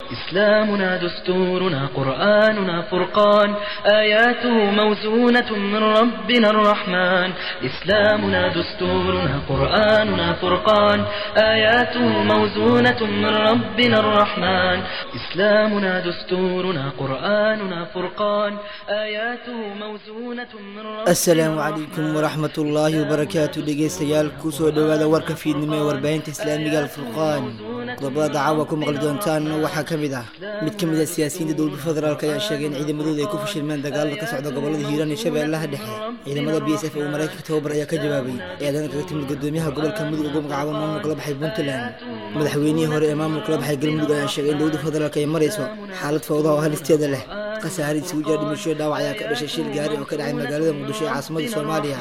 إسلامنا دستورنا قرآننا فرقان آياته موزونة من ربنا الرحمن إسلامنا دستورنا قرآننا فرقان آياته موزونة من ربنا الرحمن إسلامنا دستورنا قرآننا فرقان آياته موزونة من ربنا asalaamu calaykum waraxmat ullaahi wabarakaatu dhegeystayaal kusoo dhowaada warka fiidnimo ee warbaahinta islaamiga alfurqaan qodobada dacaawa ku maqli doontaan waxaa ka mid ah mid ka mid a siyaasiyiinta dowladda federaalk ayaa sheegay in ciidamadooda ay ku fashilmeen dagaalada ka socda gobolada hiiraan iyo shabeellaha dhexe ciidamada b s f uu maraykanka tababar ayaa ka jawaabay eedan kaga timid gudoomiyaha gobolka mudug ugu magacaabo maamulka la baxay puntland madaxweynihii hore ee maamulka la baxay galmudug ayaa sheegay in dowladda federaalk ay marayso xaalad fawdaha oo halisteeda leh khasaare isugu jira dhimasho dhaawac ayaa ka dhashay shil gaari oo ka dhacay magaalada muqdisho ee caasimada soomaaliya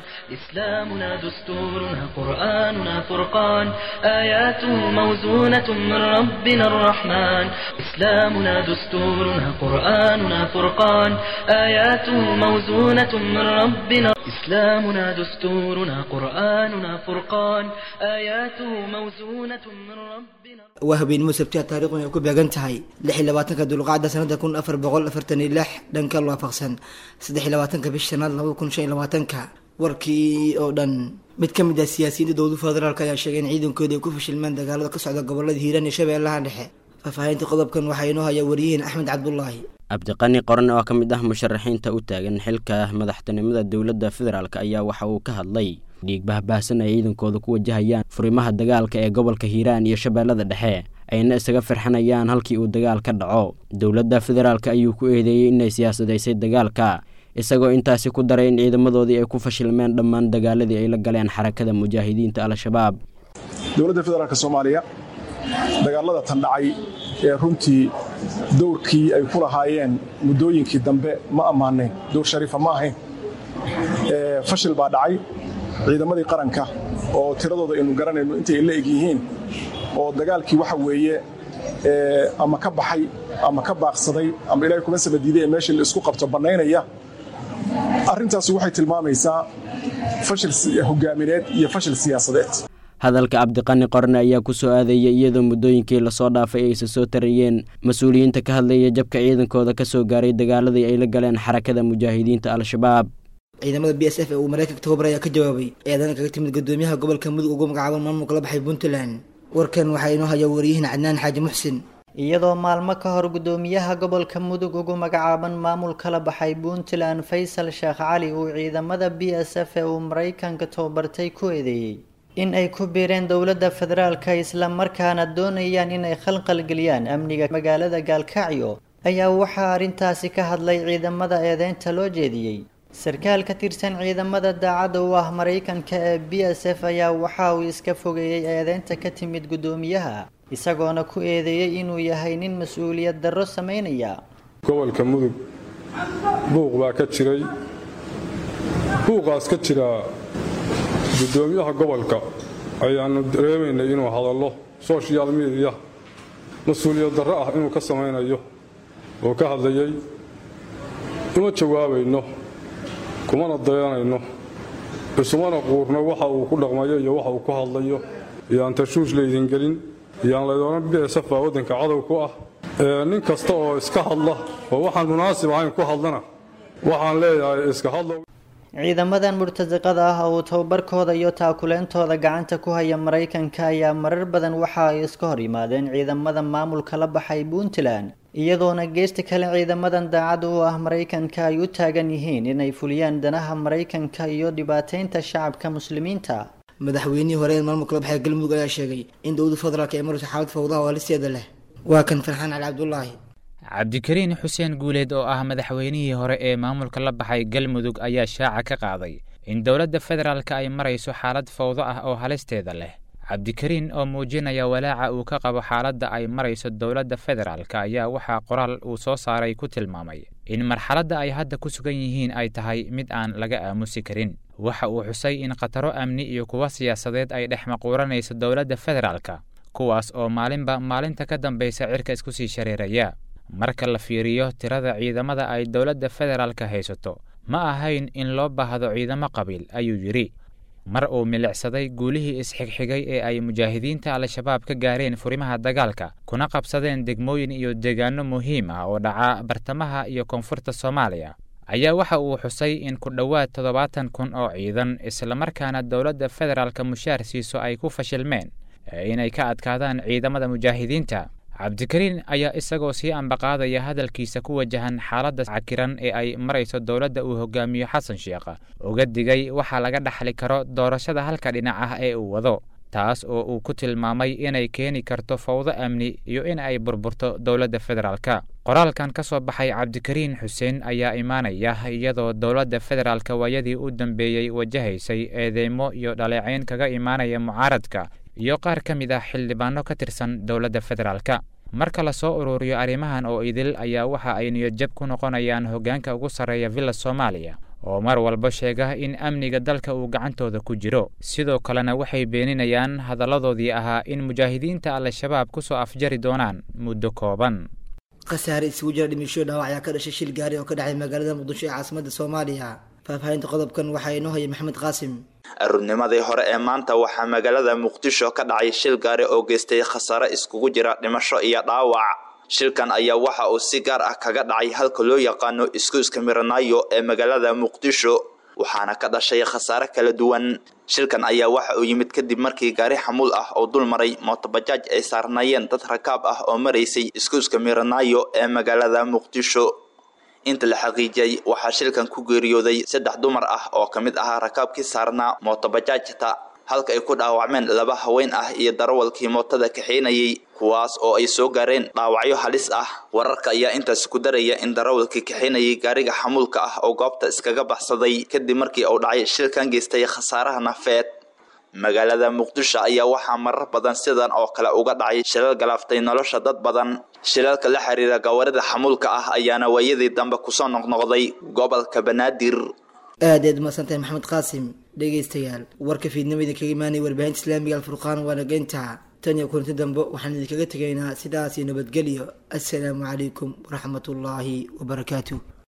إسلامنا دستورنا قرآننا فرقان آياته موزونة من ربنا الرحمن إسلامنا دستورنا قرآننا فرقان آياته موزونة من ربنا إسلامنا دستورنا قرآننا فرقان آياته موزونة من ربنا waa habeenimo sabtiha taariikhun ay ku beegan tahay lix iyo labaatanka dulqacda sanada kun afar boqol afartan iyo lix dhanka waafaqsan saddex iyo labaatanka bish shanaad labada kun shan iyo labaatanka warkii oo dhan mid ka mid ah siyaasiyiinta dowladda federaalk ayaa sheegay in ciidankooda ay ku fashilmeen dagaalada ka socda gobolada hiiraan iyo shabeellaha dhexe faahfaahinta qodobkan waxaa inoo haya wariyihiin axmed cabdulaahi cabdiqani qoran oo ka mid ah musharaxiinta u taagan xilka madaxtinimada dowladda federaalk ayaa waxa uu ka hadlay dhiig bahbaahsan ay ciidankooda ku wajahayaan furimaha dagaalka ee gobolka hiiraan iyo shabeellada dhexe ayna isaga firxanayaan halkii uu dagaal ka dhaco dowladda federaalk ayuu ku eedeeyey inay siyaasadaysay dagaalka isagoo intaasi ku daray in ciidamadoodii ay ku fashilmeen dhammaan dagaaladii ay la galeen xarakada mujaahidiinta al-shabaab dowladda federaalk soomaaliya dagaalada tan dhacay ee runtii dowrkii ay ku lahaayeen muddooyinkii dambe ma ammaanayn dowr shariifa ma ahayn fashil baa dhacay ciidamadii qaranka oo tiradooda aynu garanayno intay la eg yihiin oo dagaalkii waxa weeye ama ka baxay ama ka baaqsaday ama ilaahay kuma sabadiiday ee meeshii la isku qabto bannaynaya arrintaasi waxay tilmaamaysaa fashil hogaamineed iyo fashil siyaasadeed hadalka cabdiqani qorne ayaa ku soo aadayay iyadoo muddooyinkii lasoo dhaafay aysa soo tarayeen mas-uuliyiinta ka hadlaya jabka ciidankooda ka soo gaaray dagaaladii ay la galeen xarakada mujaahidiinta al-shabaab ciidamada b s f ee uu maraykanka tababar ayaa ka jawaabay eedan kaga timid gudoomiyaha gobolka mudug ugu magacaabo maamulka la baxay puntland warkan waxaa inoo haya wariyihiin cadnaan xaaji muxsin iyadoo maalmo ka hor gudoomiyaha gobolka mudug ugu magacaaban maamulka la baxay puntland faysal sheekh cali uu ciidamada b s f ee uu maraykanka tababartay ku eedeeyey in ay ku biireen dowladda federaalka islamarkaana doonayaan inay khalqalgeliyaan amniga magaalada gaalkacyo ayaa waxaa arrintaasi ka hadlay ciidamada eedeynta loo jeediyey sarkaal ka tirsan ciidamada daacadda u ah maraykanka ee b s f ayaa waxa uu iska fogeeyey eedeynta ka timid guddoomiyaha isagoona ku eedeeyey inuu yahay nin mas-uuliyad darro samaynaya gobolka mudug buuq baa ka jiray buuqaas ka jira guddoomiyaha gobolka ayaannu dareemaynay inuu hadallo sochial mediya mas-uuliyad darro ah inuu ka samaynayo oo ka hadlayay uma jawaabayno kumana dayanayno isumana quurno waxa uu ku dhaqmayo iyo waxa uu ku hadlayo iyaan tashuush laydin gelin iyaan laydoonan bsf baa waddanka cadow ku ah nin kasta oo iska hadla oo waxaan munaasib ahayn ku hadlana waxaan leeyahay iska hadlo ciidamadan murtasiqada ah oo tababarkooda iyo taakuleentooda gacanta ku haya maraykanka ayaa marar badan waxa ay iska hor yimaadeen ciidamada maamulka la baxay puntland iyadoona geesta kale ciidamadan daacadda u ah maraykanka ay u taagan yihiin inay fuliyaan danaha maraykanka iyo dhibaateynta shacabka muslimiinta madaxweynihii hore ee maamulka la baxay galmudug ayaa sheegay in dowladda federaalk ay marayso xaalad fawdaha oo halisteeda leh waa kan farxaan cali cabdulaahi cabdikariin xuseen guuleed oo ah madaxweynihii hore ee maamulka la baxay galmudug ayaa shaaca ka qaaday in dowladda federaalka ay marayso xaalad fawdo ah oo halisteeda leh cabdikariin oo muujinaya walaaca uu ka qabo xaaladda ay marayso dowladda federaalka ayaa waxaa qoraal uu soo saaray ku tilmaamay in marxaladda ay hadda ku sugan yihiin ay tahay mid aan laga aamusi karin waxa uu xusay in khataro amni iyo kuwa siyaasadeed ay dhex maquuranayso dowladda federaalka kuwaas oo maalinba maalinta ka dambaysa cirka isku sii shareeraya marka la fiiriyo tirada ciidamada ay dowladda federaalka haysato ma ahayn in loo baahdo ciidamo qabiil ayuu yidhi mar uu milicsaday guulihii isxigxigay ee ay mujaahidiinta al-shabaab ka gaareen furimaha dagaalka kuna qabsadeen degmooyin iyo deegaano muhiim ah oo dhaca bartamaha iyo koonfurta soomaaliya ayaa waxa uu xusay in ku dhowaad toddobaatan kun oo ciidan islamarkaana dowladda federaalka mushaar siiso ay ku fashilmeen inay ka adkaadaan ciidamada mujaahidiinta cabdikariin ayaa isagoo sii ambaqaadaya hadalkiisa ku wajahan xaaladda cakiran ee ay marayso dowladda uu hogaamiyo xasan sheekh uga digay waxaa laga dhaxli karo doorashada halka dhinac ah ee uu wado taas oo uu ku tilmaamay inay keeni karto fawdo amni iyo in ay burburto dowladda federaalka qoraalkan ka soo baxay cabdikariin xuseen ayaa imaanaya iyadoo dowladda federaalka waayadii u dambeeyey wajahaysay eedeymo iyo dhaleecayn kaga imaanaya mucaaradka iyo qaar ka mid ah xildhibaano ka tirsan dowladda federaalka marka lasoo ururiyo arrimahan oo idil ayaa waxa ay niyadjab ku noqonayaan hoggaanka ugu sarreeya villa soomaaliya oo mar walba sheega in amniga dalka uu gacantooda ku jiro sidoo kalena waxay beeninayaan hadalladoodii ahaa in mujaahidiinta al-shabaab ku soo afjari doonaan muddo kooban khasaare isugu jira dhimisho dhaawac ayaa ka dhashay shil gaari oo ka dhacay magaalada muqdisho ee caasimada soomaaliya faahfaahinta qodobkan waxaa inoo haya maxamed qaasim aruurnimadii hore ee maanta waxaa magaalada muqdisho ka dhacay shil gaari oo geystay khasaare iskugu jira dhimasho iyo dhaawac shilkan ayaa waxa uu si gaar ah kaga dhacay halka loo yaqaano iskuiska miranaayo ee magaalada muqdisho waxaana ka dhashay khasaare kala duwan shilkan ayaa waxa uu yimid kadib markii gaari xamuul ah oo dul maray mootobajaaj ay saarnaayeen dad rakaab ah oo maraysay iskuiska miranaayo ee magaalada muqdisho inta la xaqiijiyey waxaa shilkan ku geeriyooday saddex dumar ah oo ka mid ahaa rakaabkii saarnaa mootobajaajta halka ay ku dhaawacmeen laba haween ah iyo darawalkii mootada kaxeynayay kuwaas oo ay soo gaareen dhaawacyo halis ah wararka ayaa intaas ku daraya in darawalkii kaxeynayay gaariga xamuulka ah oo goobta iskaga baxsaday kadib markii uu dhacay shilkan geystay khasaaraha nafeed magaalada muqdisho ayaa waxaa marar badan sidan oo kale uga dhacay shilal galaaftay nolosha dad badan shilalka la xiriira gawaarida xamuulka ah ayaana waayadii dambe kusoo noqnoqday gobolka banaadir aad aad umaadsantahay maxamed qaasim dhegaystayaal warka fiidnimo idinkaga imaanaya warbaahinta islaamiga alfurqaan waana geynta tan iyo kulanti dambe waxaan idinkaga tegaynaa sidaas iyo nabadgelyo assalaamu calaykum waraxmatullaahi wabarakaatu